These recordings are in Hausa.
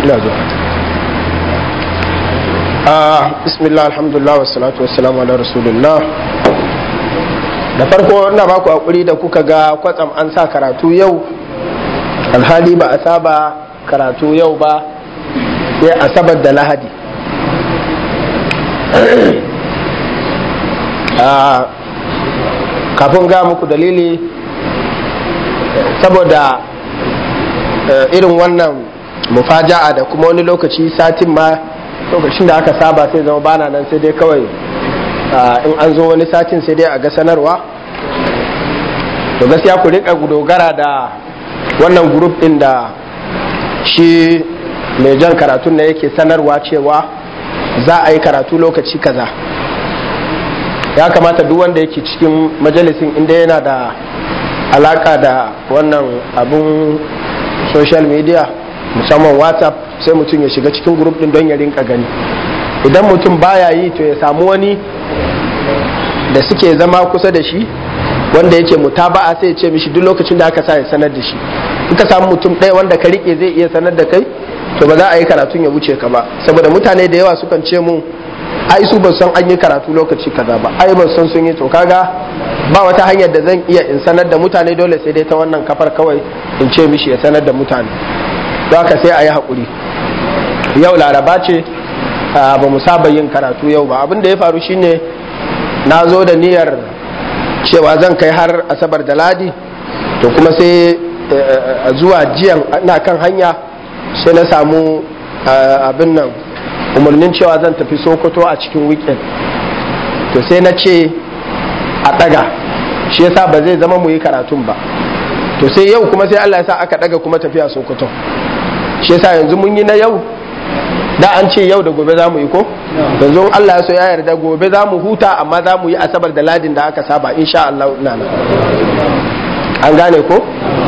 ina zuwa bismillah alhamdulillah wassalatu wassalamu ala rasulillah da farko ina ba ku hakuri da kuka ga kwatsam an sa karatu yau alhali ba a saba karatu yau ba sai asabar da lahadi kafin ga muku dalili saboda irin wannan mufaja'a da kuma wani lokaci satin ma lokacin da aka saba sai zama bana nan sai dai kawai in an zo wani satin sai dai a ga sanarwa to gaskiya ku rika dogara da wannan grup din da shi mai jan karatun na yake sanarwa cewa za a yi karatu lokaci kaza ya kamata duk wanda yake cikin majalisin inda yana da alaka da wannan abun social media musamman whatsapp sai mutum ya shiga cikin grup din don ya rinka gani idan mutum baya yi to ya samu wani da suke zama kusa da shi wanda yake mutaba'a sai ya ce mishi duk lokacin da aka sa ya sanar da shi in ka samu mutum ɗaya wanda ka rike zai iya sanar da kai to ba za a yi karatun ya wuce ka ba saboda mutane da yawa sukan ce mu ai su ba san an yi karatu lokaci kaza ba ai ba san sun yi to kaga ba wata hanyar da zan iya in sanar da mutane dole sai dai ta wannan kafar kawai in ce mishi ya sanar da mutane don haka sai a yi haƙuri yau laraba ce ba mu saba yin karatu yau ba abin da ya faru shine na zo da niyyar cewa zan kai har asabar da ladi to kuma sai zuwa jiyan na kan hanya sai na samu abin nan umarnin cewa zan tafi sokoto a cikin weekend to sai na ce a ɗaga shi yasa ba zai zama mu yi karatun ba to sai yau kuma sai Allah ya sa aka ɗaga kuma tafiya sokoto shi yasa yanzu mun yi na yau da an ce yau da gobe za mu yi ko yanzu Allah ya so ya yarda gobe za mu huta amma za mu yi asabar da ladin da aka saba insha Allah ina nan an gane ko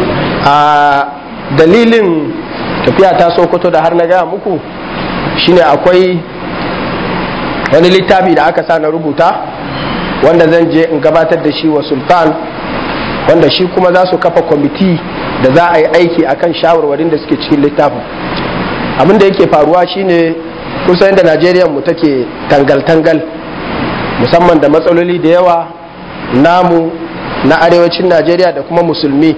a dalilin tafiya ta sokoto da har na gaya muku shine akwai wani littafi da aka sa na rubuta wanda zan je in gabatar da shi wa sultan wanda shi kuma za su kafa kwamiti da za a yi aiki akan shawarwarin da suke cikin littafin abin da yake faruwa shine kusa yadda najeriya mu take tangal-tangal musamman da matsaloli da yawa namu na arewacin najeriya da kuma musulmi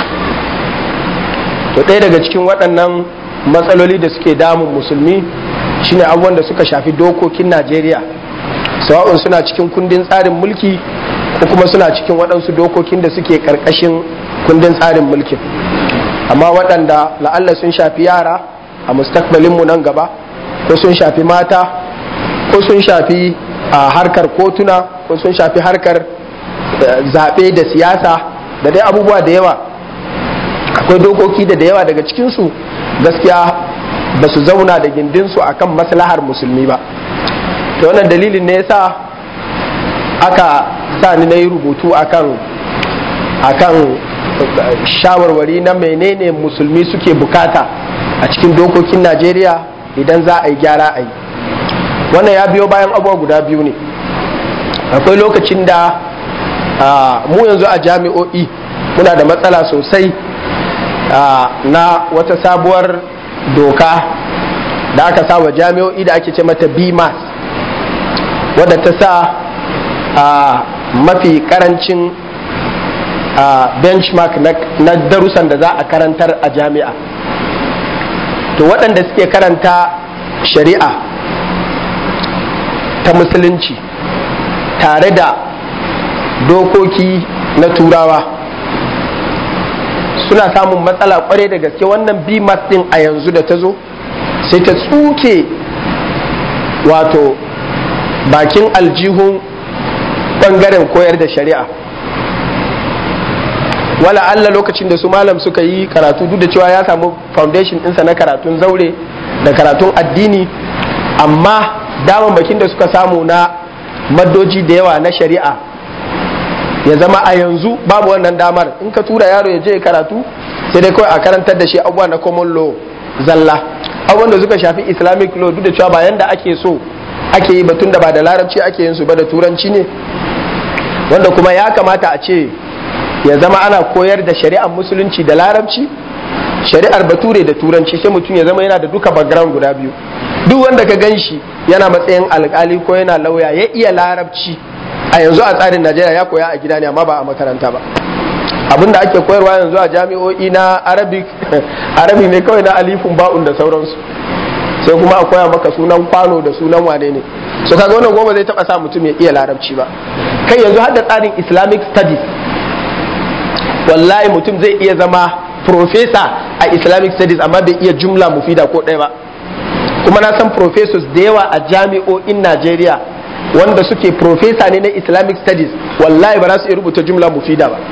to ɗaya daga cikin waɗannan matsaloli da suke damun musulmi shine abubuwan da suka shafi dokokin najeriya sawa'un suna cikin kundin tsarin mulki ko kuma suna cikin waɗansu dokokin da suke ƙarƙashin kundin tsarin mulkin amma waɗanda la'alla sun shafi yara a mustakbalinmu nan gaba ko sun shafi mata ko sun shafi a harkar kotuna ko sun shafi harkar zaɓe da siyasa da dai abubuwa da yawa akwai dokoki da da yawa daga cikinsu gaskiya ba su zauna da gindinsu akan maslahar musulmi ba ta wannan dalilin ne yasa aka sa ni na yi rubutu akan akan shawarwari na menene musulmi suke bukata a cikin dokokin najeriya idan za a yi gyara a yi wannan ya biyo bayan abubuwa guda biyu ne akwai lokacin da mu yanzu a jami'o'i muna da matsala sosai na wata sabuwar doka da aka sa wa jami'o'i da ake ce mata bmas wadda ta sa mafi karancin benchmark na darussan da za a karantar a jami'a to waɗanda suke karanta shari'a ta musulunci tare da dokoki na turawa suna samun matsala kwarai da gaske wannan bimas din a yanzu da ta zo sai ta tsuke wato bakin aljihun bangaren koyar da shari'a wala Allah lokacin da su malam suka yi karatu duk da cewa ya samu foundation ɗinsa na karatun zaure da karatun addini amma daman bakin da suka samu na maddoji da yawa na shari'a ya zama a yanzu babu wannan damar in ka tura yaro ya je karatu sai dai kawai a karantar da shi abubuwa na common law zalla abubuwan da suka shafi islamic law duk da cewa ba yanda ake so ake yi batun da ba da larabci ake yin su ba da turanci ne wanda kuma ya kamata a ce ya zama ana koyar da shari'ar musulunci da larabci shari'ar bature da turanci sai mutum ya zama yana da duka background guda biyu duk wanda ka gan shi yana matsayin alkali ko yana lauya ya iya larabci a yanzu a tsarin najeriya ya koya a gida ne amma ba a makaranta ba abin da ake koyarwa yanzu a jami'o'i na arabic arabic ne kawai na alifun ba'un da sauransu sai kuma a koya maka sunan kwano da sunan wane ne so kaga wannan goma zai taba sa mutum ya iya larabci ba kai yanzu har da tsarin islamic studies wallahi mutum zai iya zama professor a islamic studies amma bai iya jumla mufida ko ɗaya ba kuma na san professors da yawa a jami'o'in najeriya wanda suke professor ne na islamic studies wallahi ba za su iya rubuta jumla mufida ba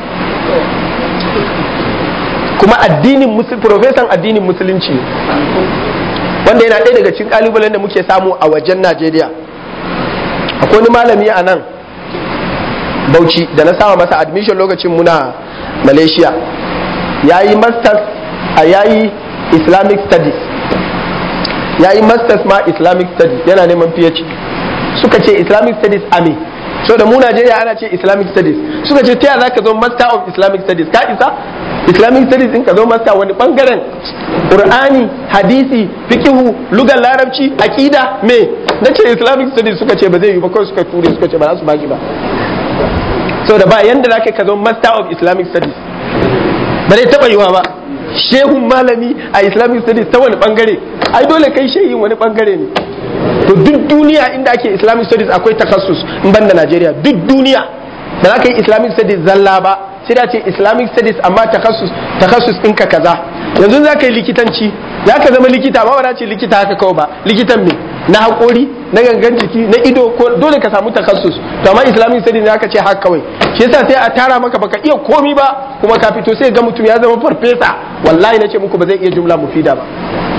kuma addinin profesan addinin musulunci ne wanda yana ɗaya daga cikin kalubalen da muke samu a wajen najeriya akwai wani malami a nan bauchi da na sama masa admission lokacin muna malaysia ya yi masters a yayi islamic studies ya yi masters ma islamic studies yana neman phd suka ce islamic studies a me so da mu Najeriya ana ce Islamic studies suka ce ta za ka zo master of Islamic studies ka isa Islamic studies din ka zo master wani bangaren Qur'ani hadisi fikihu lugar larabci aqida me na ce Islamic studies suka ce ba zai yi ba kawai suka ture suka ce ba za su baki ba so da ba yanda za ka zo master of Islamic studies ba zai taba yiwa ba shehun malami a Islamic studies ta wani bangare ai dole kai shehin wani bangare ne to duk duniya inda ake islamic studies akwai takassus in banda najeriya duk duniya da za ka yi islamic studies zalla ba sai da ce islamic studies amma takassus takassus ɗinka kaza yanzu za ka yi likitanci za ka zama likita ba ba ce likita haka kawai ba likitan me na haƙori na gangan jiki na ido ko dole ka samu takassus to amma islamic studies za ka ce haka kawai shi yasa sai a tara maka baka iya komi ba kuma ka fito sai ga mutum ya zama farfesa wallahi na ce muku ba zai iya jumla mufida ba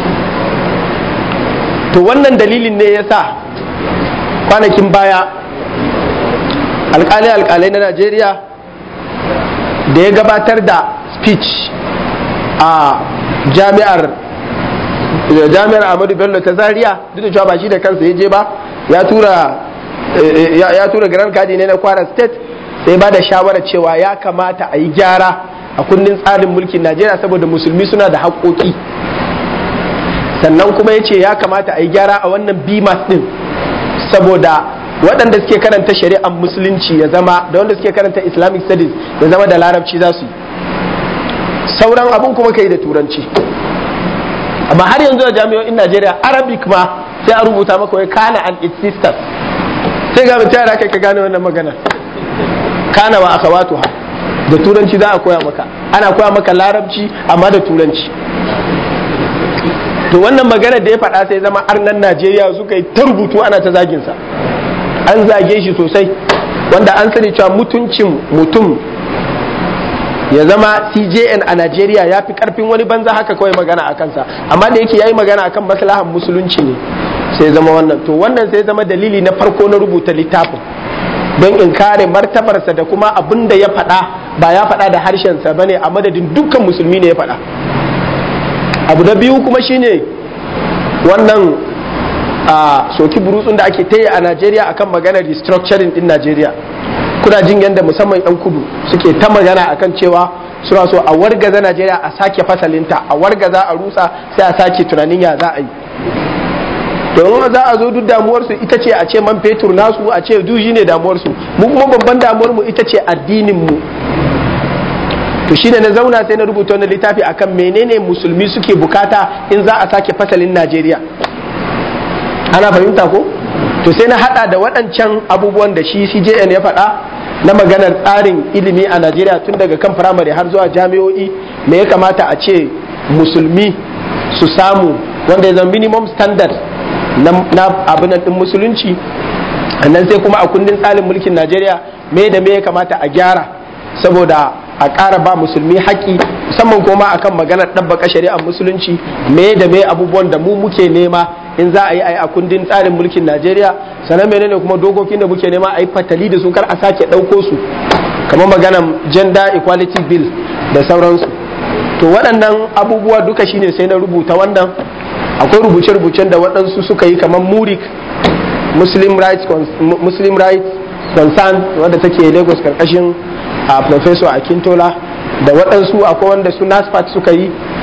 to wannan dalilin ne ya sa kwanakin baya alkalai-alkalai na najeriya da ya gabatar da speech a jami'ar jami'ar ahmadu bello ta zaria duk da cewa ba shi da kansa ya je ba ya tura ya tura grand kadi ne na kwara state sai ba da shawarar cewa ya kamata a yi gyara a kundin tsarin mulkin najeriya saboda musulmi suna da haƙoƙi sannan kuma ya ce ya kamata a yi gyara a wannan bimas din saboda waɗanda suke karanta shari'ar musulunci ya zama da wanda suke karanta islamic studies ya zama da larabci za su yi sauran abin kuma kai da turanci amma har yanzu a jami'o'in najeriya arabic ma sai a rubuta maka wai kana and its sisters sai ga mutum yara kai ka gane wannan magana kana wa akhawatuha da turanci za a koya maka ana koya maka larabci amma da turanci to wannan magana da ya faɗa sai zama arnan najeriya suka yi ta rubutu ana ta zaginsa an zage shi sosai wanda an sani cewa mutuncin mutum ya zama cjn a najeriya ya fi karfin wani banza haka kawai magana a kansa amma da yake ya yi magana akan maslahan musulunci ne sai zama wannan to wannan sai zama dalili na farko na rubuta littafin don in kare martabarsa da kuma abin da ya faɗa ba ya faɗa da harshensa ba ne a madadin dukkan musulmi ne ya faɗa abu da biyu kuma shine wannan a soki burutsun da ake ta yi a najeriya akan maganar restructuring din najeriya kuna jin yadda musamman 'yan kudu suke ta magana akan cewa suna so a wargaza najeriya a sake fasalinta a wargaza a rusa sai a sake tunanin ya za a yi domin za a zo duk damuwarsu ita ce a ce man fetur nasu a ce duji ne damuwarsu mu kuma babban damuwarmu ita ce addinin mu to shine na zauna sai na rubuta wani littafi akan menene musulmi suke bukata in za a sake fasalin Najeriya ana fahimta ko to sai na hada da waɗancan abubuwan da shi CJN ya faɗa na maganar tsarin ilimi a Najeriya tun daga kan firamare har zuwa jami'o'i me ya kamata a ce musulmi su samu wanda ya zama minimum standard na abin din musulunci nan sai kuma a kundin tsarin mulkin Najeriya me da me ya kamata a gyara saboda a ƙara ba musulmi haƙƙi musamman kuma akan maganar ɗabbaka shari'ar musulunci me da me abubuwan da mu muke nema in za a yi a kundin tsarin mulkin najeriya sannan menene kuma dokokin da muke nema a yi fatali da su kar a sake ɗauko su kamar maganar gender equality bill da sauransu to waɗannan abubuwa duka shine sai na rubuta wannan akwai rubuce-rubucen da waɗansu suka yi kamar murik muslim rights muslim rights concern wadda take lagos karkashin a professor akintola da waɗansu akwai wanda su nasfat suka yi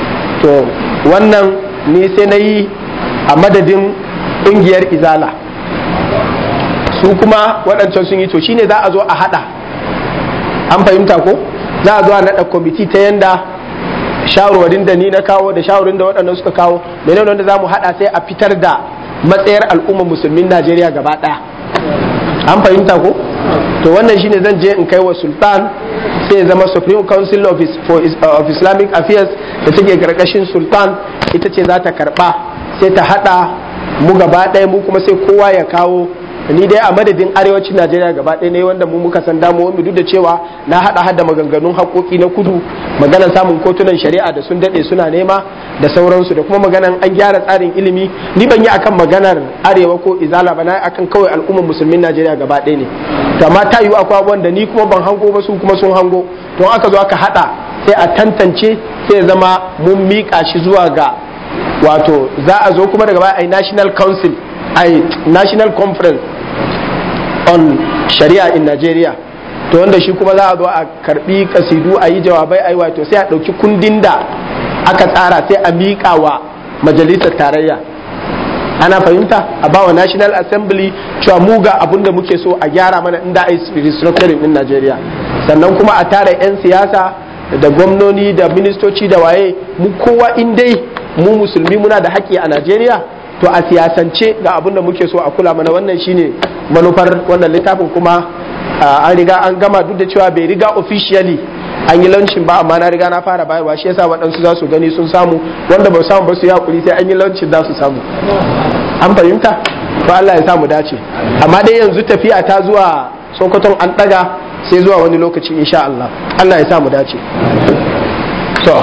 to wannan ni sai na yi a madadin ƙungiyar izala su kuma waɗancan sun yi to shine za a zo a haɗa an fahimta ko za a zo a naɗa kwamiti ta yanda shawarwarin da ni na kawo da shawarwarin da waɗannan suka kawo menene wanda za mu haɗa sai a fitar da matsayar al'ummar musulmin najeriya gaba ɗaya an fahimta ko to wannan shine zan je in kai wa sultan sai ya zama supreme council of, for, of islamic affairs da take karkashin sultan ita ce za ta karba sai ta hada mu gaba ɗaya mu kuma sai kowa ya kawo ni dai a madadin arewacin najeriya gaba ɗaya ne wanda mu muka san damu mu duk da cewa na hada hada maganganun haƙoƙi na kudu maganar samun kotunan shari'a da sun daɗe suna nema da sauransu da kuma maganan an gyara tsarin ilimi ni ban yi akan maganar arewa ko izala ba na akan kawai al'ummar musulmin najeriya gaba ɗaya ne to amma ta yiwu akwai abubuwan da ni kuma ban hango ba su kuma sun hango to aka zo aka hada sai a tantance sai ya zama mun miƙa shi zuwa ga wato za a zo kuma daga baya a national council a national conference on sharia in nigeria to wanda shi kuma za a zo a karbi kasidu a yi jawabai a yi wato sai a ɗauki kundin da aka tsara sai a miƙa wa majalisar tarayya ana fahimta a bawa national assembly cewa mu ga abin da muke so a gyara mana inda a yi restructuring din najeriya sannan kuma a tara 'yan siyasa da gwamnoni da ministoci da waye mu kowa in dai mu musulmi muna da haƙƙi a najeriya to a siyasance ga abin da muke so a kula mana wannan shine manufar wannan littafin kuma an riga an gama duk da cewa bai riga officially an yi launcin ba amma na riga na fara bayarwa shi yasa waɗansu za su gani sun samu wanda ba samu ba su yi hakuri sai an yi launcin za su samu an fahimta ba Allah ya samu dace amma dai yanzu tafiya ta zuwa sokoton an ɗaga sai zuwa wani lokaci insha Allah Allah ya samu dace so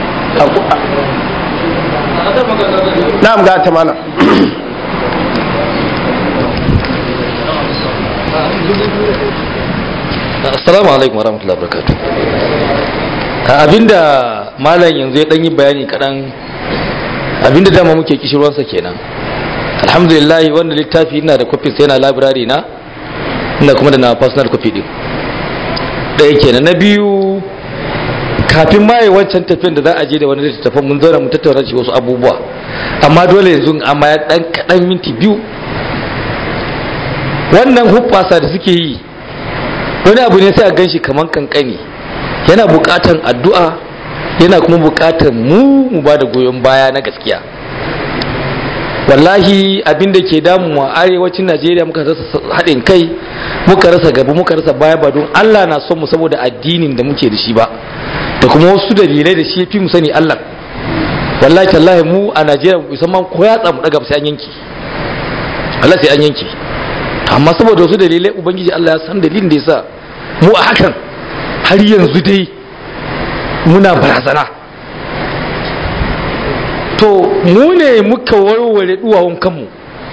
na'am ga ta mana assalamu alaikum warahmatullahi wabarakatuh abinda malam yanzu ya dan yi bayani kadan abinda dama muke kishirwansa kenan alhamdulillah wannan littafi ina da copies yana library na ina kuma da na personal copy din ɗaya kenan na biyu kafin ma yi wancan tafiyan da za a je da wani littattafan mun zauna mun tattauna shi wasu abubuwa amma dole yanzu amma ya dan kaɗan minti biyu wannan hubbasa da suke yi wani abu ne sai a gan shi kamar kankani yana buƙatan addu'a yana kuma buƙatan mu mu ba da goyon baya na gaskiya wallahi abin da ke damu a arewacin najeriya muka rasa haɗin kai muka rasa gaba muka rasa baya ba don allah na son mu saboda addinin da muke da shi ba da kuma wasu dalilai da shi fi mu sani allah wallahi tallahi mu a najeriya musamman ko ya tsamu daga sai an yanki allah sai an yanki amma saboda wasu dalilai ubangiji allah ya san dalilin da yasa mu a hakan har yanzu dai muna barazana to mu ne muka warware duwawun kanmu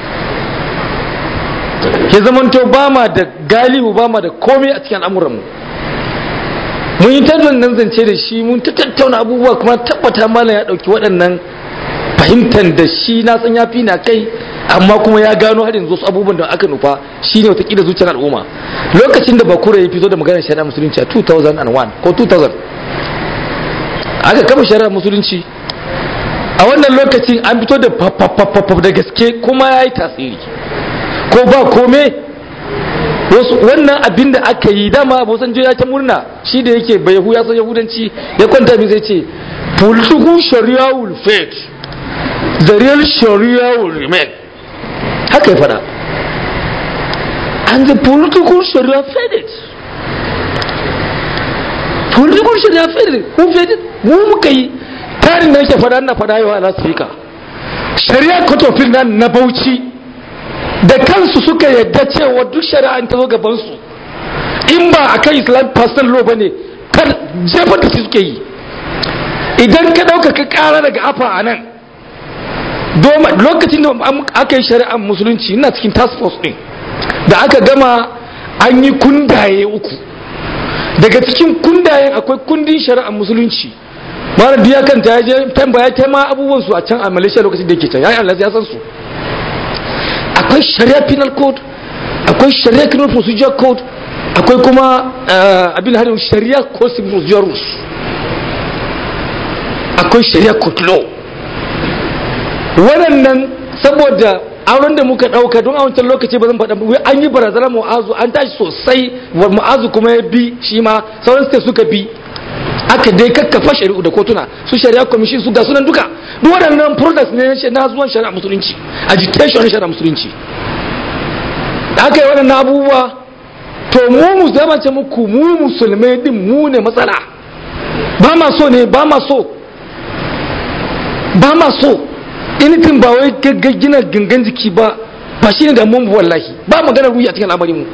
ya zamanto ba ma da galibu ba ma da komai a cikin al'amuranmu mun yi tattaunan nan zance da shi mun ta tattauna abubuwa kuma tabbata malam ya ɗauki waɗannan fahimtar da shi na san ya fi na kai amma kuma ya gano har yanzu wasu abubuwan da aka nufa shine watakila zuciyar al'umma lokacin da bakura ya fito da maganar shari'a musulunci a 2001 ko 2000 aka kama shari'a musulunci a wannan lokacin an fito da fafafafaf da gaske kuma ya yi tasiri ko ba kome wannan abin da aka yi dama abu san ya ta murna shi da yake bai yahu ya san yahudanci ya kwanta min sai ce political sharia will fade the real sharia will remain haka ya fada and the political sharia faded political sharia faded who faded mu muka yi tarin da yake fada na fada yawa na speaker shari'a kotofin nan na bauchi da kansu suka yadda cewa duk shari'a ta zo gabansu in ba a kan islam personal law ba ne kar jefar da su suke yi idan ka ɗauka ka ƙara daga afa a nan lokacin da aka yi shari'ar musulunci ina cikin task force ɗin da aka gama an yi kundaye uku daga cikin kundayen akwai kundin shari'ar musulunci mara biya kan ta je tambaya ta ma abubuwan su a can a malaysia lokacin da yake can yayin Allah ya san su akwai sharia penal code akwai sharia criminal procedure code akwai kuma abin harin sharia code procedure rules akwai shari'a court law waɗannan saboda auren da muka ɗauka don a wancan lokaci ba zan faɗa wai an yi barazana mu'azu an tashi sosai wa mu'azu kuma ya bi shi ma sauran state suka bi aka dai kakkafa shari'u da kotuna su shari'a commission su ga sunan duka duk waɗannan products ne na zuwan shari'a musulunci agitation shari'a musulunci da aka yi waɗannan abubuwa to mu mu zama ce muku mu musulmai din mu ne matsala ba ma so ne ba ma so ba ma so anything ba wai gina gangan jiki ba ba shi ne damuwan mu wallahi ba magana ruhi a cikin al'amarin mu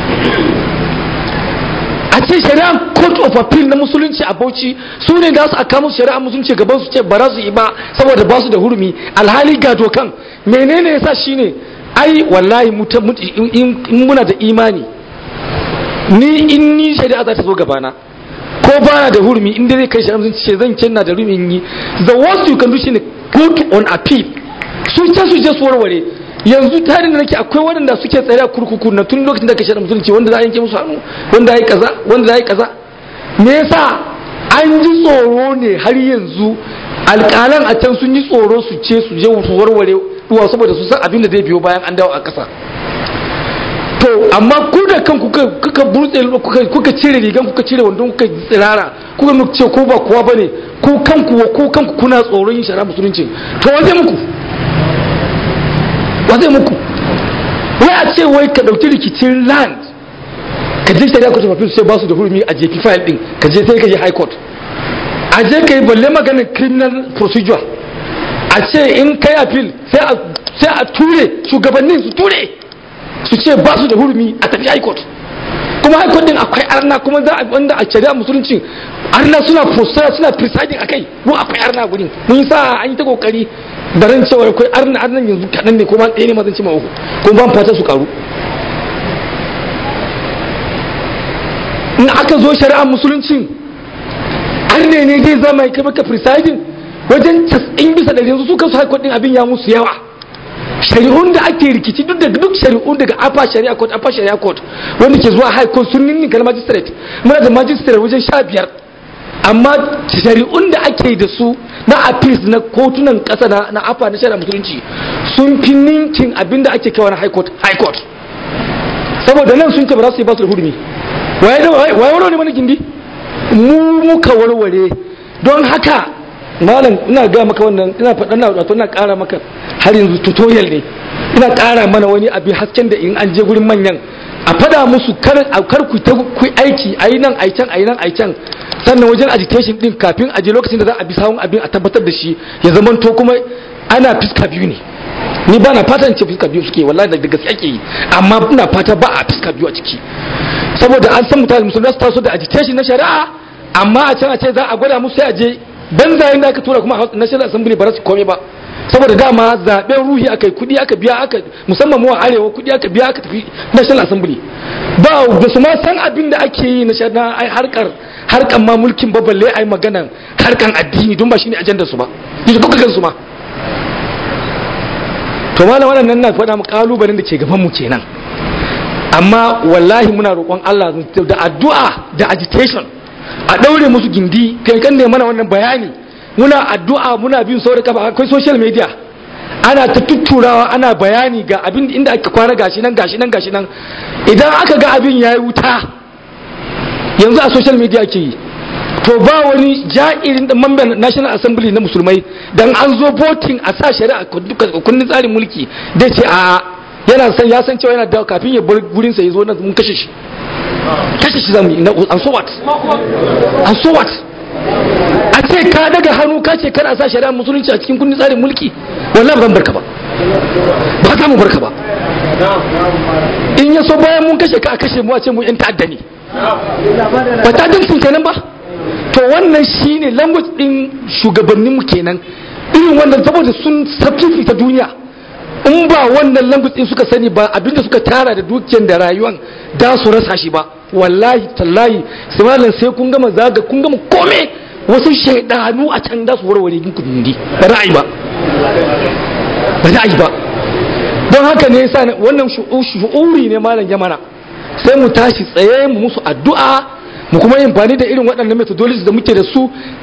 a ce shari'a court of appeal na musulunci a bauchi su ne da su aka musu shari'a musulunci gaban su ce ba za su yi ba saboda ba su da hurumi alhali ga dokan menene yasa shine ai wallahi in muna da imani ni in ni shari'a za ta zo gabana ko ba na da hurumi in dai zai kai shari'a musulunci ce zan kenna da hurumi yi the worst you can do shine court on appeal su ce su je su warware yanzu tarin da nake akwai waɗanda suke tsare a kurkuku na tun lokacin da ka shari'a musulunci wanda za a yanke musu hannu wanda ya yi kaza wanda za a yi kaza me yasa an ji tsoro ne har yanzu alƙalan a can sun yi tsoro su ce su je su warware duwa saboda su san abin da zai biyo bayan an dawo a ƙasa to amma ku da kan kuka burtse kuka cire rigan kuka cire wandon kuka tsirara kuka muku ce ko ba kowa bane ko kanku ko kanku kuna tsoron yin shari'a musulunci to waje muku waje muku wai a ce wai ka dauki rikicin land ka je shari'a court of appeal sai ba su da hurumi a jefi file din ka je sai ka je high court a je ka yi balle maganin criminal procedure a ce in kai appeal sai a ture shugabannin su ture su ce ba su da hurumi a tafi high court kuma high court din akwai arna kuma za a wanda a shari'a musulunci arna suna postara suna presiding akai mu akwai arna gurin mun sa an yi ta kokari da ran cewa akwai arna arnan yanzu kaɗan ne kuma ɗaya ne mazan cima uku kuma ban fata su karu in aka zo shari'a musulunci arne ne zai zama kai maka presiding wajen casa'in bisa ɗari yanzu su kansu high court din abin ya musu yawa shari'un da ake rikici duk da duk shari'un daga afa shari'a court afa shari'a court wanda ke zuwa high court sun ninninka na magistrate muna da magistrate wajen sha biyar amma shari'un da ake da su na appeals na kotunan kasa na, na afa na shari'a musulunci sun fi ninkin abin da ake kawo na high court high court saboda nan sun ce ba za su yi ba su da hurumi waye warware ne mana gindi mu muka warware don haka malam ina ga maka wannan ina faɗa na wato ina ƙara maka har yanzu tutorial ne ina ƙara mana wani abin hasken da in an je gurin manyan a fada musu kar kar ku ta ku aiki ayi nan ayi can ayi nan ayi can sannan wajen agitation din kafin a je lokacin da za a bi sawun abin a tabbatar da shi ya zama to kuma ana fiska biyu ne ni ba na fata in ce fiska biyu suke wallahi da gaske ake yi amma ina fata ba a fiska biyu a ciki saboda an san mutane musulmi su taso da agitation na shari'a amma a can a ce za a gwada musu sai a je banzayen da aka tura kuma a national assembly ba za su kome ba saboda dama zaben ruhi aka yi kudi aka biya aka musamman mu a arewa kudi aka biya aka tafi national assembly ba da su ma san abin da ake yi na shana ai harkar harkar ma mulkin ba balle ai magana harkar addini don ba shine ajandar su ba yanzu kuka gan su ma to malam wannan na faɗa mu kalubalen da ke gaban mu kenan amma wallahi muna roƙon Allah da addu'a da agitation a ɗaure musu gindi kai kan ne mana wannan bayani muna addu'a muna bin sauri kafa akwai social media ana ta tutturawa ana bayani ga abin inda aka kwana gashi nan gashi nan gashi nan idan aka ga abin yayi wuta yanzu a social media ke yi to ba wani ja'irin da mamban national assembly na musulmai dan an zo voting a sa shari'a kundin tsarin mulki da ce a yana san ya san cewa yana da kafin ya bar gurin sa ya zo nan mun kashe shi kashe shi zamu yi an so what an so what a ce ka daga hannu ka ce kana sa shari'a musulunci a cikin kundin tsarin mulki wallahi ba zan barka ba ba za mu barka ba in ya so bayan mun kashe ka a kashe mu a ce mu yan ta'adda ne ba ta'addancin kenan ba to wannan shine language din shugabanninmu kenan irin wannan saboda sun safifi ta duniya in ba wannan language din suka sani ba abinda suka tara da dukiyar da rayuwan da su rasa shi ba wallahi tallahi sai sai kun gama zaga kun gama kome wasu shaidanu a can da su warware yin kudi ba ra'ayi ba ba ra'ayi ba don haka ne yasa wannan shu'uri ne malam yamana sai mu tashi tsaye mu musu addu'a mu kuma yin amfani da irin waɗannan methodologies da muke da su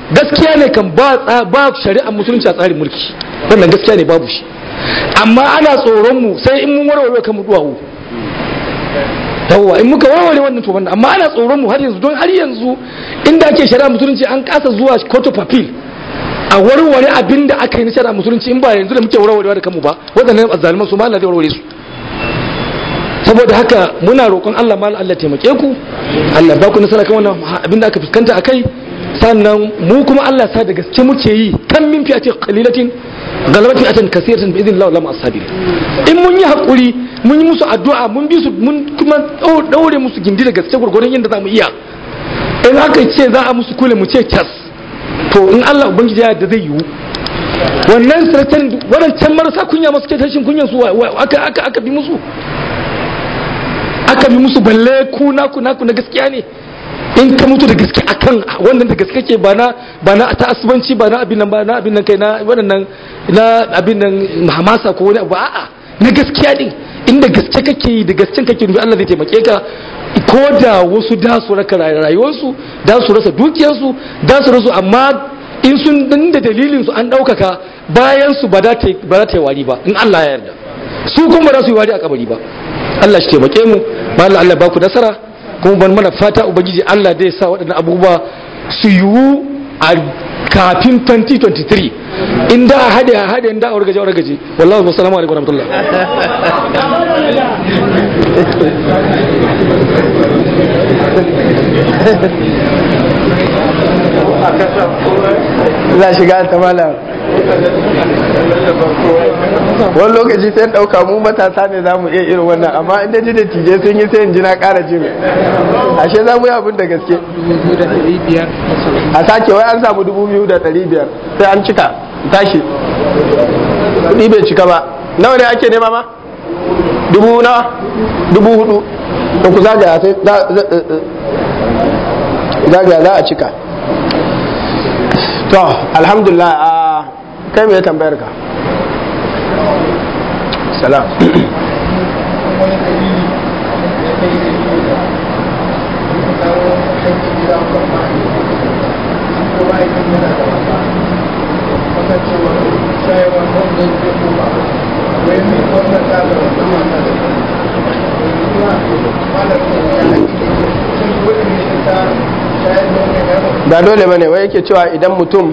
gaskiya ne kan ba ba shari'a musulunci a tsarin mulki wannan gaskiya ne babu shi amma ana tsoron mu sai in mun warware kan mu duwawu yawwa in muka warware wannan to wannan amma ana tsoron mu har yanzu don har yanzu inda ake shari'a musulunci an kasa zuwa court of appeal a warware abin da aka yi na shari'a musulunci in ba yanzu da muke warwarewa da kanmu ba waɗannan azzaliman su ma Allah zai warware su saboda haka muna roƙon Allah ma Allah taimake ku Allah ba ku nasara kan wannan abin da aka fuskanta akai sannan mu kuma Allah sa da gaske muke yi kan min fi'atin qalilatin galabat fi'atin kaseeratan bi idhnillah lam asabir in mun yi hakuri mun yi musu addu'a mun bi su mun kuma daure musu gindi da gaske gurgurun yadda zamu iya in aka ce za a musu kule mu ce cas to in Allah ubangiji ya da zai yiwu wannan saratan wadancan marasa kunya masu ke tashin kunyan su aka aka aka bi musu aka bi musu balle ku naku naku na gaskiya ne in ka mutu da gaske akan wannan da gaske ke ba na ba na ta asubanci ba na abin nan ba na abin nan kai na wannan na abin nan hamasa ko wani abu a'a na gaskiya din inda gaske kake yi da gasken kake nufi Allah zai taimake ka ko da wasu da su raka rayuwarsu da su rasa dukiyarsu da su rasu amma in sun dan da dalilin su an ɗaukaka bayan su ba za ta yi wari ba in Allah ya yarda su kuma ba za su yi wari a kabari ba Allah shi taimake mu ba Allah Allah ba ku nasara kuma ban mana fata ubangiji Allah zai sa waɗannan abubuwa su yiwu a kafin 2023 in da a hade a hade in da a wargaje a wargaje wallahi wa salamu alaikum warahmatullah za shiga ta malam wani lokaci sai ɗauka mu matasa ne za mu iya irin wannan amma inda ji da tije sun yi sai in ji na ƙara jin ashe za mu yi abin da gaske a sake wai an samu dubu biyu da ɗari biyar sai an cika tashi kuɗi bai cika ba nawa ne ake nema ma dubu na dubu hudu da ku zagaya sai zagaya za a cika to alhamdulillah a kai mai tambayar ka salam ba dole bane wai yake cewa idan mutum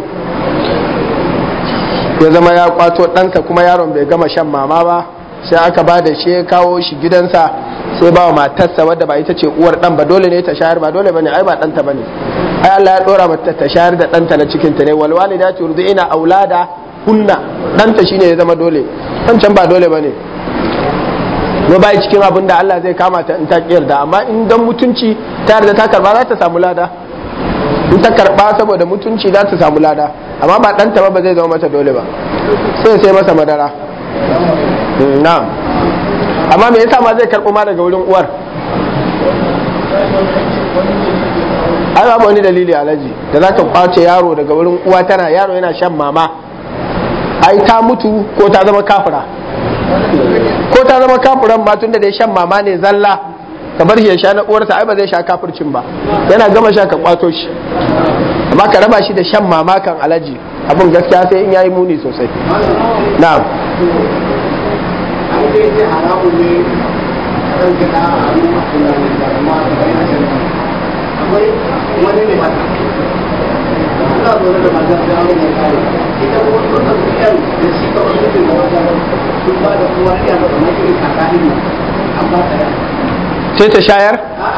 ya zama ya kwato ɗansa kuma yaron bai gama shan mama ba sai aka ba da shi ya kawo shi gidansa sai ba wa matarsa wadda ba ita ce uwar ɗan ba dole ne ta shayar ba dole bane ai ba ɗanta bane ai Allah ya ɗora mata ta shayar da ɗanta na cikinta ne wal walidati yurdina aulada hunna ɗanta shine ya zama dole can ba dole bane no bai cikin abin da Allah zai kama ta in ta yarda amma in dan mutunci ta yarda ta karba za ta samu lada in ta karba saboda mutunci za ta samu lada amma ba ɗanta ba ba zai zama mata dole ba sai sai masa madara na'am amma me yasa ma zai karɓo ma daga wurin uwar ai babu wani dalili alaji da za ka kwace yaro daga wurin uwa tana yaro yana shan mama ai ta mutu ko ta zama kafira ko ta zama kafiran ma tun da dai shan mama ne zalla ka bar shi ya sha na uwarsa ai ba zai sha kafircin ba yana gama sha ka kwato shi amma ka raba shi da shan mama kan alaji abin gaskiya sai in yayi muni sosai na'am sai ta shayar?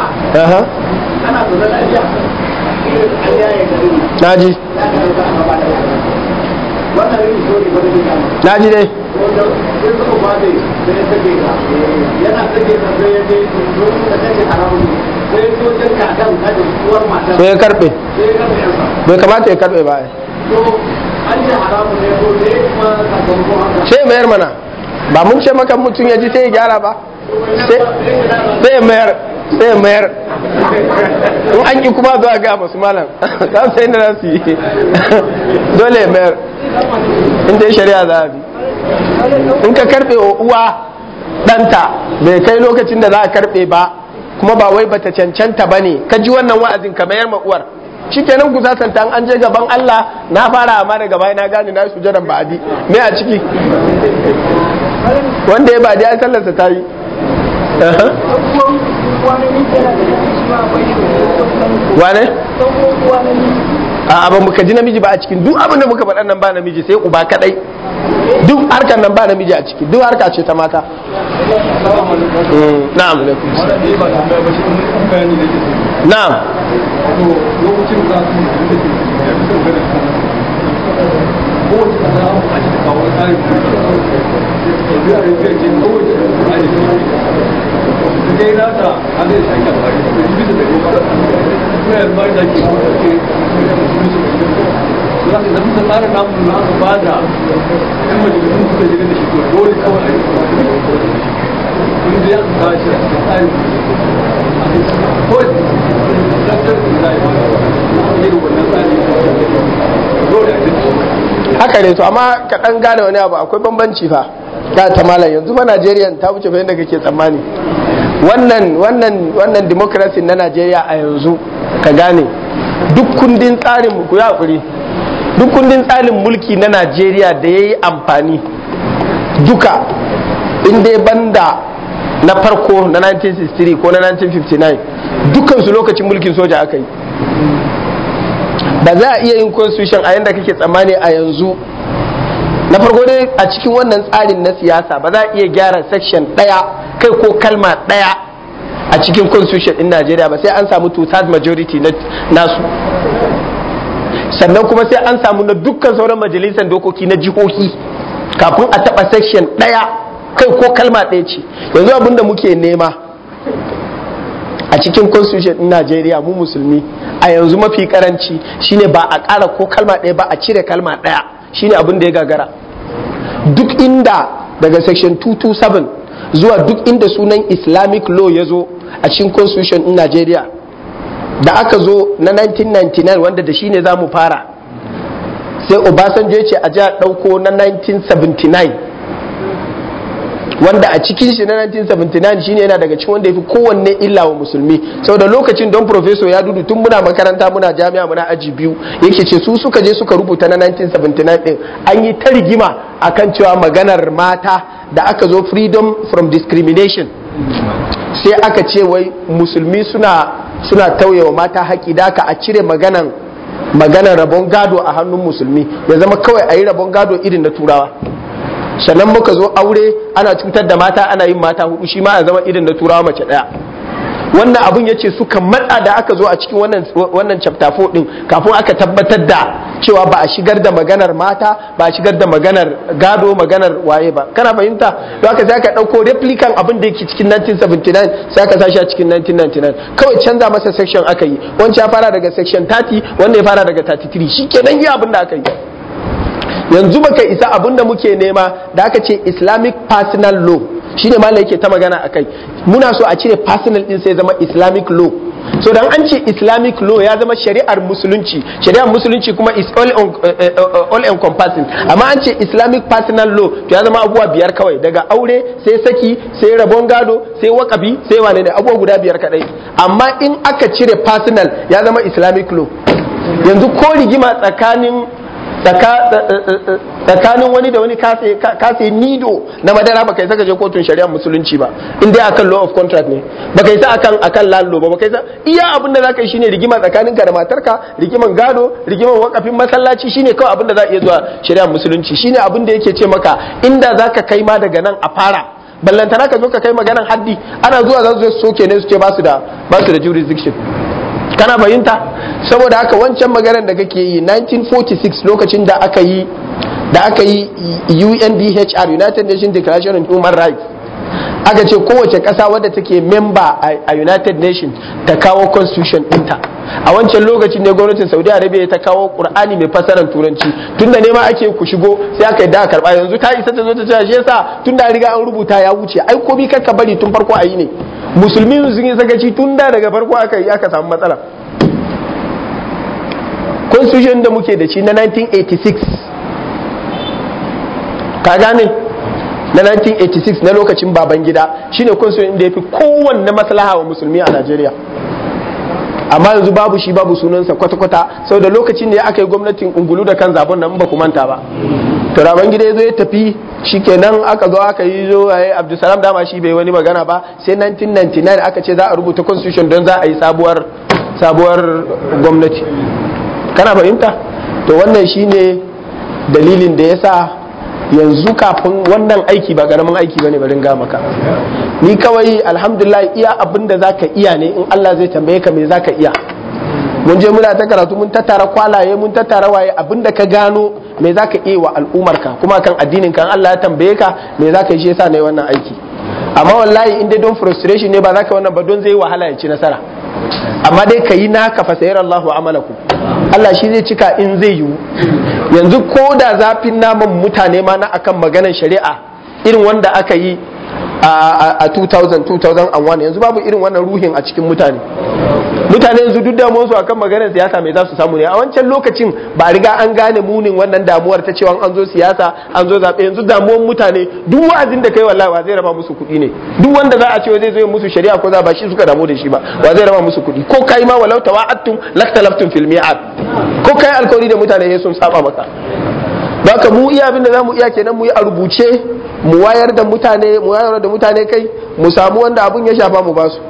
naji naji dai sai ya karbe bai kamata ya karbe ba sai mayar mana ba mun ce maka mutum ya ji sai ya gyara ba sai ya mayar sai ya mayar in an ki kuma zuwa ga masu malam za su sai da za su yi dole ya mayar in dai shari'a za a bi in ka karbe wa uwa ɗanta bai kai lokacin da za a karbe ba kuma ba wai bata cancanta ba ne ka ji wannan wa'azin ka mayar ma uwar shikenan ku sasanta an je gaban Allah na fara amma daga baya na gane na sujadan ba'adi me a ciki wanda ya ba'adi ai sallarsa ta yi wane? a abin muka ji namiji ba a cikin duk abin da muka faɗa nan ba namiji sai uba kadai duk harkar nan ba namiji a ciki duk harka ce ta mata na'am na'am kai nata an zai sake amfani da bisa da kuma yanzu ba da ke za su zama sun tsara namun na aka ba da yan majalisun suka shiga da shi to dole kawai a yi kun da ya ta shi a cikin tsarin kawai tattar da za a yi ba yi wannan tsari dole a cikin haka ne to amma ka dan gane wani abu akwai bambanci fa ta ta malam yanzu fa Najeriya ta wuce fa yadda kake tsammani wannan wannan wannan democracy na Najeriya a yanzu ka gane duk kundin tsarin ku ya hakuri duk kundin tsarin mulki na Najeriya da yayi amfani duka in dai banda na farko na 1963 ko na 1959 dukkan su lokacin mulkin soja aka yi ba za a iya yin constitution a yadda kake tsammani a yanzu na farko dai a cikin wannan tsarin na siyasa ba za a iya gyara section ɗaya kai ko kalma ɗaya a cikin constitution ɗin najeriya ba sai an samu two-third majority na nasu sannan kuma sai an samu na dukkan sauran majalisar dokoki na jihohi kafin a taɓa section ɗaya kai ko kalma ɗaya ce yanzu abin da muke nema a cikin constitution din Najeriya mu musulmi a yanzu mafi karanci shine ba a ƙara ko kalma ɗaya ba a cire kalma ɗaya shine abin da ya gagara duk inda daga section 227 zuwa duk inda sunan islamic law ya zo a cikin constitution din Najeriya da aka zo na 1999 wanda da shine za mu fara sai Obasanjo ya ce a ji a ɗauko na 1979 wanda a cikin shi na 1979 shine yana daga cikin wanda ya fi kowanne illa wa musulmi saboda lokacin don professor ya dudu tun muna makaranta muna jami'a muna aji biyu yake ce su suka je suka rubuta na 1979 din an yi ta rigima akan cewa maganar mata da aka zo freedom from discrimination sai aka ce wai musulmi suna suna tauyewa mata haƙi da aka a cire maganan maganar rabon gado a hannun musulmi ya zama kawai a yi rabon gado irin na turawa sannan muka zo aure ana cutar da mata ana yin mata hudu shi ma a zama irin na turawa mace daya wannan abun ya ce suka matsa da aka zo a cikin wannan wannan chapter 4 din kafin aka tabbatar da cewa ba a shigar da maganar mata ba a shigar da maganar gado maganar waye ba kana fahimta don haka sai aka dauko replican abin da yake cikin 1979 sai aka sashi a cikin 1999 kawai canza masa section aka yi wancan ya fara daga section 30 wanda ya fara daga 33 shikenan yi abin da aka yi yanzu baka isa abin da muke nema da aka ce islamic personal law shine malam yake ta magana akai muna so a cire personal din sai zama islamic law so dan an ce islamic law ya zama shari'ar musulunci shari'ar musulunci kuma is all, uh, all encompassing amma an ce islamic personal law to ya zama abubuwa biyar kawai daga aure sai saki sai rabon gado sai wakafi sai wane ne abubuwa guda biyar kadai amma in aka cire personal ya zama islamic law yanzu ko rigima tsakanin tsakanin wani da wani kase nido na madara baka isa je kotun shari'ar musulunci ba in dai akan law of contract ne baka isa akan akan lalo ba baka isa iya abin da zaka yi shine rigima tsakanin ka da matarka rigiman gado rigiman wakafin masallaci shine kawai abin da za a iya zuwa shari'ar musulunci shine abin da yake ce maka inda zaka kai ma daga nan a fara ballantana ka zo ka kai maganan haddi ana zuwa za su soke ne su ce ba su da ba su da jurisdiction kana fahimta saboda haka wancan maganar da kake yi 1946 lokacin da aka yi da aka yi UNDHR United Nations Declaration on Human Rights aka ce kowace ƙasa wadda take memba a United Nations ta kawo constitution ɗinta a wancan lokacin ne gwamnatin Saudi Arabia ta kawo Qur'ani mai fasaran turanci tunda ne ma ake ku shigo sai aka yi da karba yanzu ta isa ta zo ta ce shi yasa tunda riga an rubuta ya wuce ai ko bi ka bari tun farko a yi ne musulmi sun yi sakaci tun da daga farko aka yi aka samu matsala constitution da muke da shi na 1986 ka gane na 1986 na lokacin baban gida shine constitution da ya fi kowanne maslaha wa musulmi a Najeriya amma yanzu babu shi babu sunansa kwata-kwata sau da lokacin da aka yi gwamnatin ungulu da kan zabon nan ba ku manta ba to raban gida ya zo ya tafi shikenan aka zo aka yi zo a yi abdulsalam dama shi bai wani magana ba sai 1999 aka ce za a rubuta constitution don za a yi sabuwar sabuwar gwamnati kana fahimta to wannan shine dalilin da ya sa yanzu kafin wannan aiki ba karamin aiki bane barin ga maka ni kawai alhamdulillah iya abin da zaka iya ne in Allah zai tambaye ka me zaka iya mun je muna ta karatu mun tattara kwalaye mun tattara waye abin da ka gano me zaka iya wa al'umar ka kuma kan addinin kan Allah ya tambaye ka me zaka yi shi yasa nayi wannan aiki amma wallahi in dai don frustration ne ba zaka wannan ba don zai wahala ya ci nasara amma dai ka yi naka fa sayar Allahu amalakum Allah shi zai cika in zai yiwu yanzu ko da zafin naman mutane ma na akan maganar shari'a irin wanda aka yi a 2000 2001 yanzu babu irin wannan ruhin a cikin mutane mutane yanzu duk damuwar su akan maganar siyasa mai za su samu ne a wancan lokacin ba a riga an gane munin wannan damuwar ta cewa an zo siyasa an zo zaɓe yanzu damuwar mutane duk wa'azin da kai wallahi wa zai raba musu kuɗi ne duk wanda za a ce zai zo musu shari'a ko za ba shi suka damu da shi ba wa zai raba musu kuɗi ko kai ma walau tawa'attum laktalaftum fil mi'ad ko kai alkawari da mutane sun saba maka Baka mu iya abin da zamu iya kenan mu yi a rubuce mu wayar da mutane mu wayar da mutane kai mu samu wanda abun ya shafa mu basu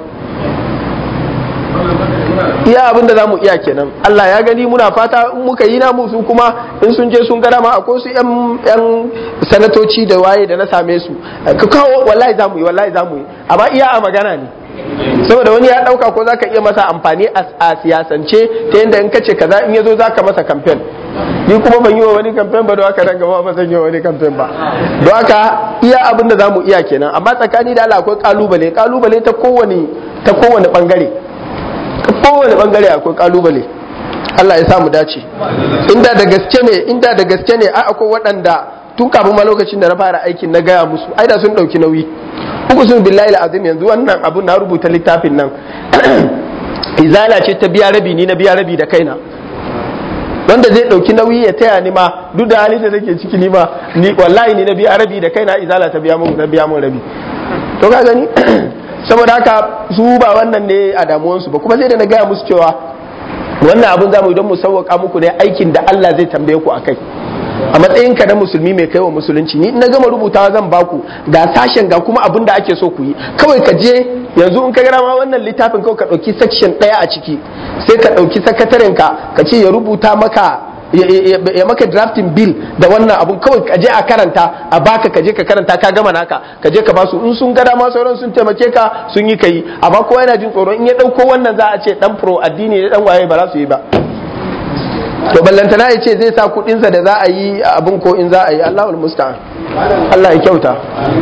iya abin da zamu iya kenan Allah ya gani muna fata in muka yi namu su kuma in sun je sun gada ma akwai su yan yan sanatoci da waye da na same su ka kawo wallahi zamu yi wallahi zamu yi amma iya a magana ne saboda wani ya dauka ko zaka iya masa amfani a siyasance ta yadda in kace kaza in yazo zaka masa campaign ni kuma ban yi wa wani kamfen ba don haka nan gaba ba zan yi wa wani kamfen ba don haka iya abin da zamu iya kenan amma tsakani da Allah akwai kalubale kalubale ta kowane ta kowane bangare ta kowane bangare akwai kalubale Allah ya sa mu dace inda da gaske ne inda da gaske ne ai akwai waɗanda tun kafin ma lokacin da na fara aikin na gaya musu ai da sun ɗauki nauyi uku sun billahi azim yanzu wannan abu na rubuta littafin nan izala ce ta biya rabi ni na biya rabi da kaina wanda zai dauki nauyi ya taya ni ma duk da halin da nake ciki ni ma ni wallahi ni na biya rabi da kaina izala ta biya mun na biya mun rabi to ka gani saboda haka su ba wannan ne a damuwan su ba kuma sai da na gaya musu cewa wannan abun zamu don mu sauwaka muku ne aikin da Allah zai tambaye ku akai a matsayin ka na musulmi mai kaiwa musulunci ni na gama rubutawa zan baku ga sashen ga kuma abin da ake so ku yi kawai ka je yanzu in ka gara ma wannan littafin kawai ka ɗauki section ɗaya a ciki sai ka ɗauki sakataren ka ka ce ya rubuta maka ya maka drafting bill da wannan abun kawai ka je a karanta a baka ka je ka karanta ka gama naka ka je ka basu in sun gada ma sauran sun taimake ka sun yi kai amma kowa yana jin tsoron in ya ɗauko wannan za a ce dan pro addini ne dan waye ba za su yi ba to ballantana ya ce zai sa kudinsa da za a yi abin ko in za a yi Allahul musta'an Allah ya kyauta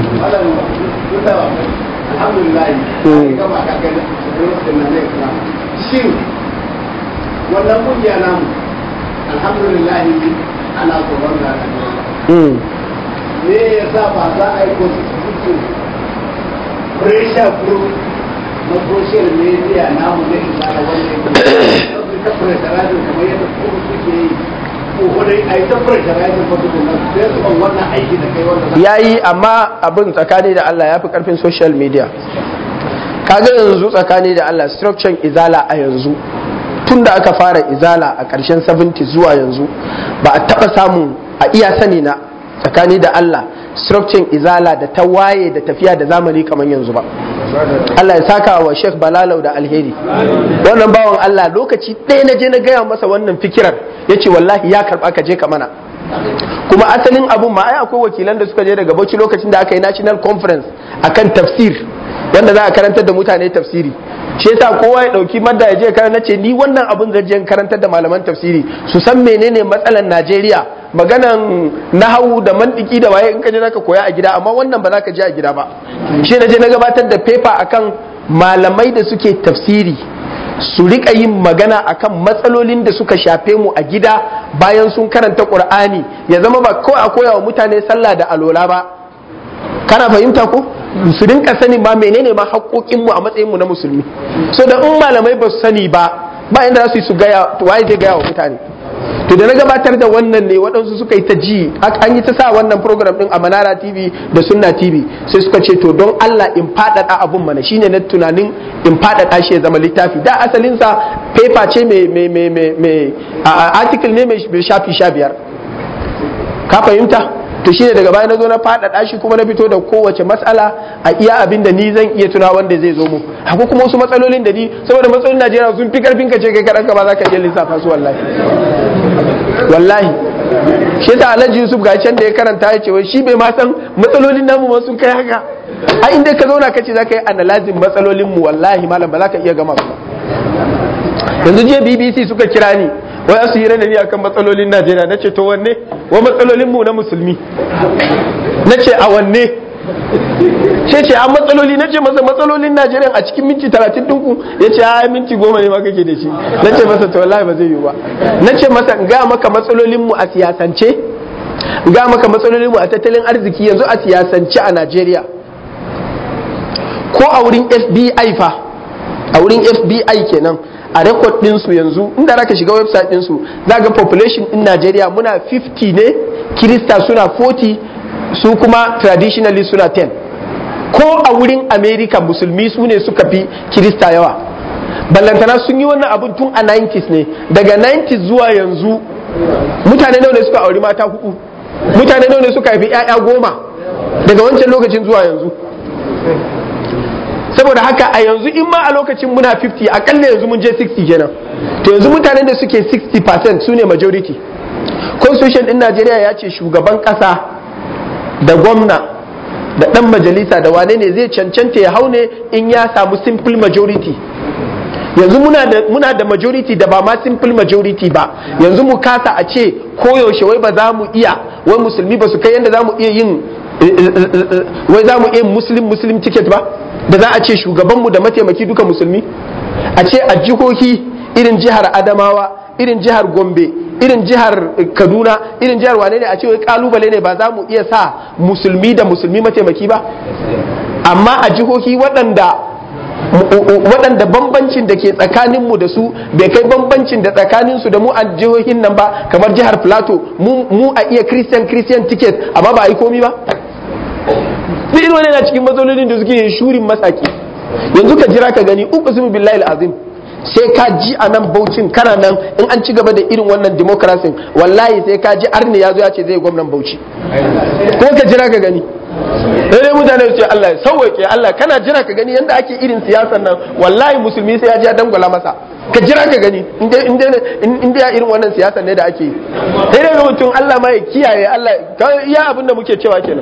shin wannan kungiya namu alhamdulillah ana tsoron da me ya sa ba za a yi constitution pressure group na social media namu na isara wanda ya ta pressurizing kamar yadda kuma suke yi kokodai a yi ta pressurizing wasu kuma sai su ban wannan aiki da kai wanda ya yi amma abin tsakani da Allah ya fi karfin social media kaga yanzu tsakani da Allah structure izala a yanzu tun da aka fara izala a ƙarshen 70 zuwa yanzu ba a taɓa samun a iya sani na tsakani da Allah structure izala da ta waye da tafiya da zamani kamar yanzu ba Allah ya saka wa Sheikh Balalau da alheri wannan bawan Allah lokaci ɗaya na je na gaya masa wannan fikirar ya ce wallahi ya karɓa ka je ka mana kuma asalin abun ma ai akwai wakilan da suka je daga bauchi lokacin da aka yi national conference akan tafsir wanda za a karantar da mutane tafsiri shi yasa kowa ya dauki madda ya je karanta ce ni wannan abun zan je karantar da malaman tafsiri su san menene matsalan Najeriya maganan nahawu da mantiki da waye in ka je zaka koya a gida amma wannan ba za ka je a gida ba shi na je na gabatar da paper akan malamai da suke tafsiri su rika yin magana akan matsalolin da suka shafe mu a gida bayan sun karanta qur'ani ya zama ba kawai a koya wa mutane sallah da alola ba kana fahimta ko su rinka sani ma menene ma haƙoƙin mu a matsayin mu na musulmi so da in malamai ba su sani ba ba inda za su yi su gaya waye zai gaya wa mutane to da na gabatar da wannan ne waɗansu suka yi ta ji an yi ta sa wannan program din a manara tv da sunna tv sai suka ce to don allah in faɗaɗa abun mana shine na tunanin in faɗaɗa shi ya zama littafi da asalinsa paper ce mai article ne mai shafi sha biyar ka fahimta to shine daga baya na zo na faɗaɗa shi kuma na fito da kowace matsala a iya abin da ni zan iya tuna wanda zai zo mu haka kuma wasu matsalolin da ni saboda matsalolin Najeriya sun fi karfin ka ce kai kaɗan ka ba za ka iya lissafa su wallahi wallahi shi yasa Alhaji Yusuf ga can da ya karanta ya ce wai shi bai ma san matsalolin namu ma sun kai haka a inda ka zauna ka ce za ka yi analyzing matsalolin mu wallahi malam ba za ka iya gama su yanzu jiya BBC suka kira ni wai su hira da ni akan matsalolin Najeriya na ce to wanne wa matsalolin mu na musulmi na ce a wanne ce ce a matsaloli na ce masa matsalolin Najeriya a cikin minti talatin ɗinku ya ce a minti goma ne ma kake da shi na ce masa to wallahi ba zai yiwu ba na ce masa in ga maka matsalolin mu a siyasance in ga maka matsalolin mu a tattalin arziki yanzu a siyasance a Najeriya ko a wurin FBI fa a wurin FBI kenan a rekod ɗinsu yanzu inda za ka shiga website ɗinsu za ga population ɗin Najeriya muna 50 ne kirista suna 40 su kuma traditionally suna 10 ko a wurin America musulmi su ne suka fi kirista yawa ballantana sun yi wannan abun tun a 90s ne daga 90s zuwa yanzu mutane nawa ne suka auri mata hudu mutane nawa ne suka haifi 'ya'ya goma daga wancan lokacin zuwa yanzu saboda haka a yanzu in ma a lokacin muna 50 akalla yanzu mun je 60 kenan to yanzu mutanen da suke 60% su ne majority constitution din najeriya ya ce shugaban kasa da gwamna da dan majalisa da wane ne zai cancanta ya hau ne in ya samu simple majority yanzu muna da, muna da majority da ba ma simple majority ba yanzu mu kasa a ce koyaushe wai ba za mu iya wai musulmi ba su kai yadda za mu iya yin wai za mu iya muslim muslim ticket ba da za a ce shugabanmu da mataimaki duka musulmi a ce a jihohi irin jihar adamawa irin jihar gombe irin jihar kaduna irin jihar wane ne a ce wai kalubale ne ba za mu iya sa musulmi da musulmi mataimaki ba amma a jihohi waɗanda waɗanda bambancin da ke tsakaninmu da su bai kai bambancin da tsakaninsu da mu a jihohin nan ba kamar jihar plateau mu a iya christian christian ticket amma ba a yi komi ba duk irin wani na cikin matsalolin da suke yin shurin masaki yanzu ka jira ka gani uku su billahi azim sai ka ji a nan baucin kana nan in an ci gaba da irin wannan democracy wallahi sai ka ji arni ya zo ya ce zai gwamnan bauchi ko ka jira ka gani dai mutane su ce Allah ya sauwake Allah kana jira ka gani yanda ake irin siyasan nan wallahi musulmi sai ya ji ya dangwala masa ka jira ka gani in dai ya irin wannan siyasan ne da ake yi sai dai ga mutum Allah ma ya kiyaye Allah iya abin da muke cewa kenan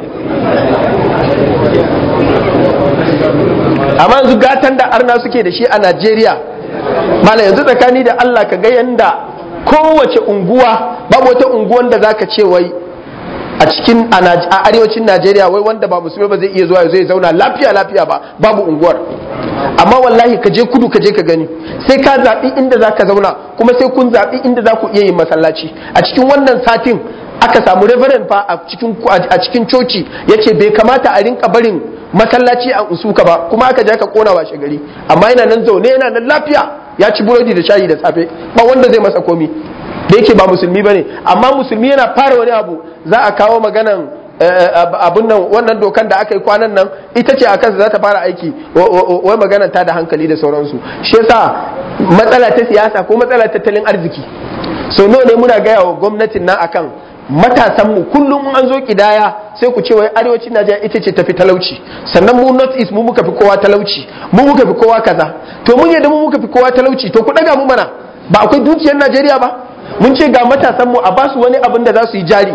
amma yanzu gatan da arna suke da shi a Najeriya mala yanzu tsakani da Allah ka ga yanda kowace unguwa babu wata unguwan da zaka ce wai a cikin a arewacin Najeriya wai wanda ba musulmi ba zai iya zuwa zai zauna lafiya lafiya ba babu unguwar amma wallahi ka je kudu ka je ka gani sai ka zaɓi inda za ka zauna kuma sai kun zaɓi inda za ku iya yin masallaci a cikin wannan satin aka samu reverend fa a cikin a cikin coci yace bai kamata a rinka barin masallaci a usuka ba kuma aka je aka kona washe gari amma yana nan zaune yana nan lafiya ya ci burodi da shayi da safe ba wanda zai masa komi da yake ba musulmi bane amma musulmi yana fara wani abu za a kawo maganan abun nan wannan dokan da aka yi kwanan nan ita ce a kansa za ta fara aiki wai maganan ta da hankali da sauransu shi yasa matsala ta siyasa ko matsala tattalin arziki sau nawa ne muna gaya wa gwamnatin nan akan matasan mu kullum an zo kidaya sai ku ce wai arewacin Najeriya ita ce tafi talauci sannan mu north east mu muka fi kowa talauci mu muka fi kowa kaza to mun yadda mu muka fi kowa talauci to ku daga mu mana ba akwai dukiyar Najeriya ba mun ce ga matasan mu a basu wani abin da za su yi jari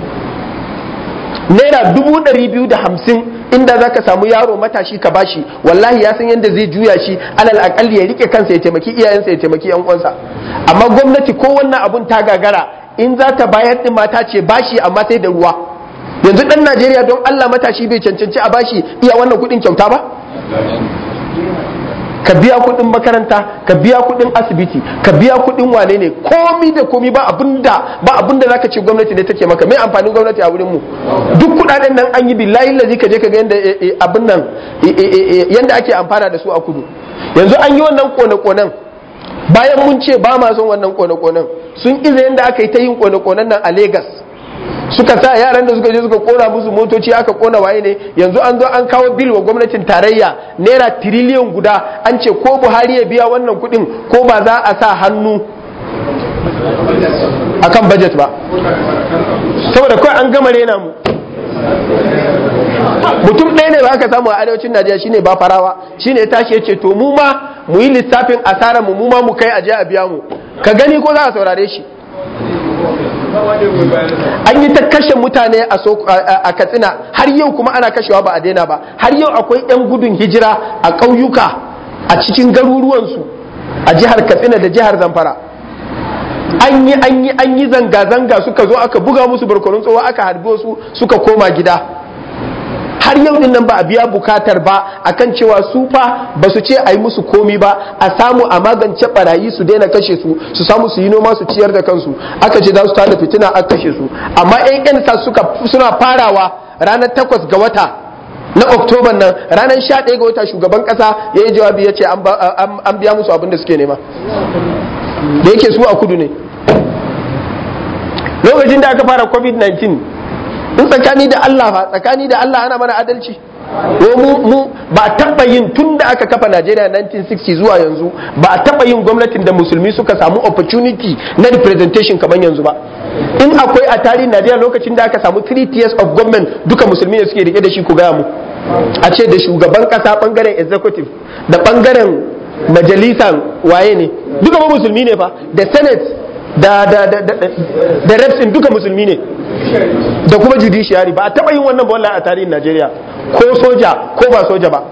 naira dubu ɗari biyu da hamsin inda za ka samu yaro matashi ka bashi wallahi ya san yadda zai juya shi alal akalli ya rike kansa ya taimaki iyayensa ya taimaki yan uwansa amma gwamnati ko wannan abun ta gagara in za ta bayar din mata ce bashi amma sai da ruwa yanzu dan Najeriya don Allah matashi bai cancanci a bashi iya wannan kuɗin kyauta ba ka biya kuɗin makaranta ka biya kuɗin asibiti ka biya kuɗin wane ne komi da komi ba abinda ba abinda zaka ce gwamnati ne take maka mai amfanin gwamnati a wurin mu duk kuɗaɗen nan an yi billahi lazi ka je ka ga yanda abin nan yanda ake amfana da su a kudu yanzu an yi wannan kone-konen bayan mun ce ba ma son wannan kone-konen sun iza yadda aka yi ta yin kone-konen nan a Legas suka sa yaran da suka je suka kona musu motoci aka kona waye ne yanzu an zo an kawo bil wa gwamnatin tarayya naira tiriliyan guda an ce ko buhari ya biya wannan kudin ko ba za a sa hannu akan budget ba saboda kawai an gama rena mu mutum ɗaya ne ba aka samu a arewacin najeriya shine ba farawa shine ya tashi ya ce to mu ma mu yi lissafin asarar mu mu ma mu kai aje a biya mu ka gani ko za a saurare shi an yi ta kashe mutane a katsina har yau kuma ana kashewa ba a daina ba har yau akwai 'yan gudun hijira a ƙauyuka a cikin garuruwansu a jihar katsina da jihar zamfara an yi an yi an yi zanga-zanga suka zo aka buga musu barkonun tsowa aka harbi wasu suka koma gida har yau din nan ba a biya bukatar ba akan cewa su fa ba su ce a yi musu komi ba a samu a magance barayi su daina kashe su su samu su yi noma su ciyar da kansu aka ce za su tada fitina aka kashe su amma yan yan sa suka suna farawa ranar takwas ga wata na oktoban nan ranar sha ɗaya ga wata shugaban ƙasa ya yi jawabi ya ce an biya musu abin da suke nema da yake su a kudu ne lokacin da aka fara covid-19 in tsakani da Allah fa tsakani da Allah ana mana adalci mu mu ba taba yin tun da aka kafa Najeriya 1960 zuwa yanzu ba taba yin gwamnatin da musulmi suka samu opportunity na representation kamar yanzu ba in akwai a tarihin Najeriya lokacin da aka samu 3 tiers of government duka musulmi ne suke rike da shi ku gaya mu a ce da shugaban kasa bangaren executive da bangaren majalisan waye ne duka ba musulmi ne fa da senate da da da da da reps duka musulmi ne da kuma judiciary ba a taba yin wannan ba wallahi a tarihin Najeriya ko soja ko ba soja ba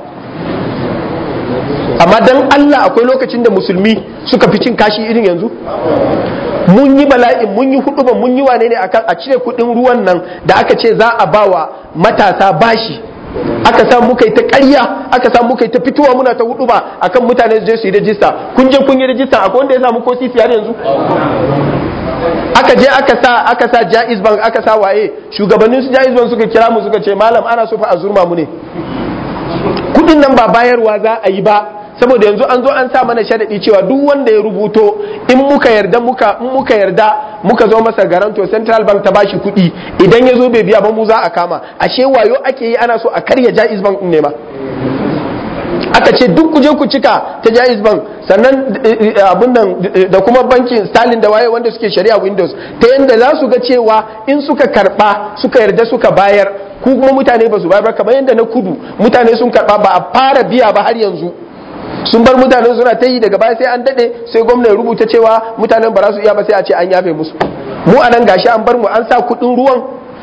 amma dan Allah akwai lokacin da musulmi suka fi cin kashi irin yanzu mun yi bala'in mun yi hudu mun yi wane ne akan a cire kudin ruwan nan da aka ce za a bawa matasa bashi aka sa muka yi ta ƙarya aka sa muka yi ta fitowa muna ta hudu ba akan mutane su je su yi rajista kun je kun yi rajista akwai wanda ya samu ko sisi har yanzu aka je aka sa aka sa Jaiz Bank aka sa waye shugabannin su Jaiz Bank suka kira mu suka ce malam ana so fa a zurma mu ne kudin nan ba bayarwa za a yi ba saboda yanzu an zo an sa mana sharadi cewa duk wanda ya rubuto in muka yarda muka in muka yarda muka zo masa garanto Central Bank ta bashi kuɗi idan ya zo bai biya ba mu za a kama ashe wayo ake yi ana so a karya Jaiz Bank ne ma aka ce duk kuje ku cika ta Jaiz Bank sannan abun nan da kuma bankin Sterling da waye wanda suke shari'a Windows ta yanda za su ga cewa in suka karba suka yarda suka bayar ku kuma mutane ba su bayar ba kamar yadda na kudu mutane sun karba ba a fara biya ba har yanzu sun bar mutane suna ta yi daga baya sai an dade sai gwamna ya rubuta cewa mutanen ba za su iya ba sai a ce an yafe musu mu a nan gashi an bar mu an sa kudin ruwan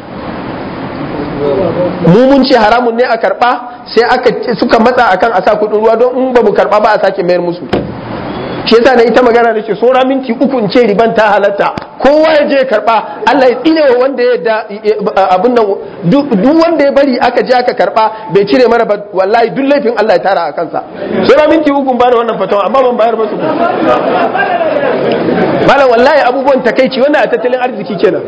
mu mun ce haramun ne a karba sai aka suka matsa akan a sa kudin ruwa don in ba mu karba ba a sake mayar musu shi yasa na ita magana da ce sora minti uku in ce riban ta halatta kowa ya je karba Allah ya tsine wa wanda ya da abun nan duk wanda ya bari aka je aka karba bai cire mara ba wallahi duk laifin Allah ya tara a kansa sora minti uku ba da wannan fatawa amma ban bayar ba su malam wallahi abubuwan takeici wannan a tattalin arziki kenan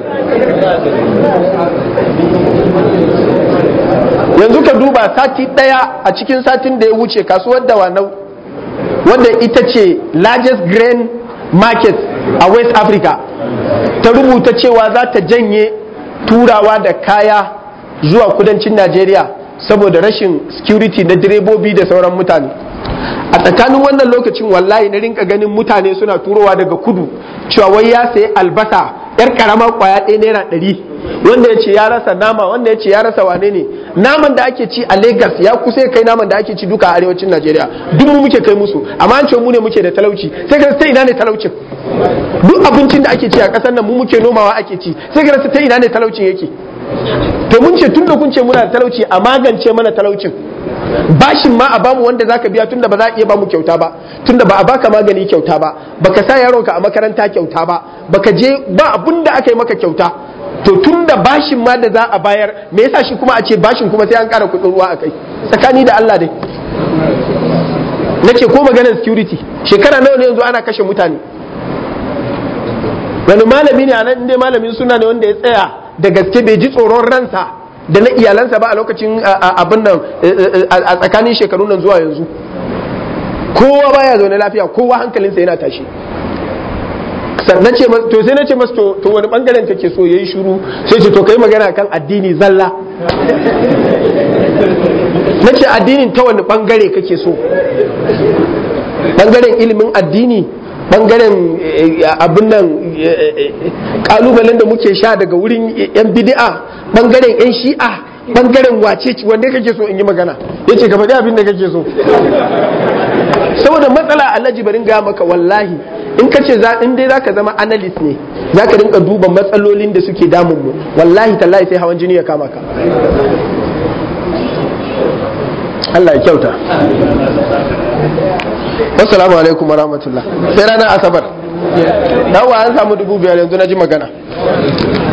yanzu ka duba sati daya a cikin satin da ya wuce kasuwar da wanau wadda ita ce largest grain market a west africa ta rubuta cewa za ta janye turawa da kaya zuwa kudancin najeriya saboda rashin security na direbobi da sauran mutane a tsakanin wannan lokacin wallahi na rinka ganin mutane suna turowa daga kudu cewa wai ya sayi albasa yar karama kwaya ɗaya naira ɗari wanda ya ce ya rasa nama wanda ya ce ya rasa wane ne naman da ake ci a Lagos ya kusa ya kai naman da ake ci duka a arewacin Najeriya duk mu muke kai musu amma an ce mu ne muke da talauci sai ka ta ina ne talaucin duk abincin da ake ci a ƙasar nan mu muke nomawa ake ci sai ka ta ina ne talaucin yake to mun ce tun da kun ce muna da talauci a magance mana talaucin bashin ma a bamu wanda zaka biya tunda ba za a iya bamu kyauta ba tunda ba a baka magani kyauta ba baka sa yaronka a makaranta kyauta ba baka je ba abun da aka yi maka kyauta to tunda bashin ma da za a bayar me yasa shi kuma a ce bashin kuma sai an kara kuɗin ruwa a kai tsakani da Allah dai nace ko maganar security shekara nawa ne yanzu ana kashe mutane wani malami ne a nan inda malamin suna ne wanda ya tsaya da gaske bai ji tsoron ransa da na iyalansa ba a lokacin abin nan a tsakanin shekaru nan zuwa yanzu kowa baya zaune lafiya kowa hankalinsa yana tashi na ce to sai na ce masa to wani bangaren kake so yayi shiru sai ce to kai magana kan addini zalla na ce addinin ta wani bangare kake so bangaren ilimin addini bangaren abin nan kalubalen da muke sha daga wurin yan bid'a bangaren yan shi'a bangaren wace wanne kake so in yi magana yace ka faɗi abin da kake so saboda matsala alhaji barin ga maka wallahi in ka ce in dai zaka zama analyst ne zaka rinka duba matsalolin da suke damun mu wallahi tallahi sai hawan jini ya kama ka Allah ya kyauta wassalamu alaikum warahmatullah sai ranar asabar dawa an samu dubu biyar yanzu na ji magana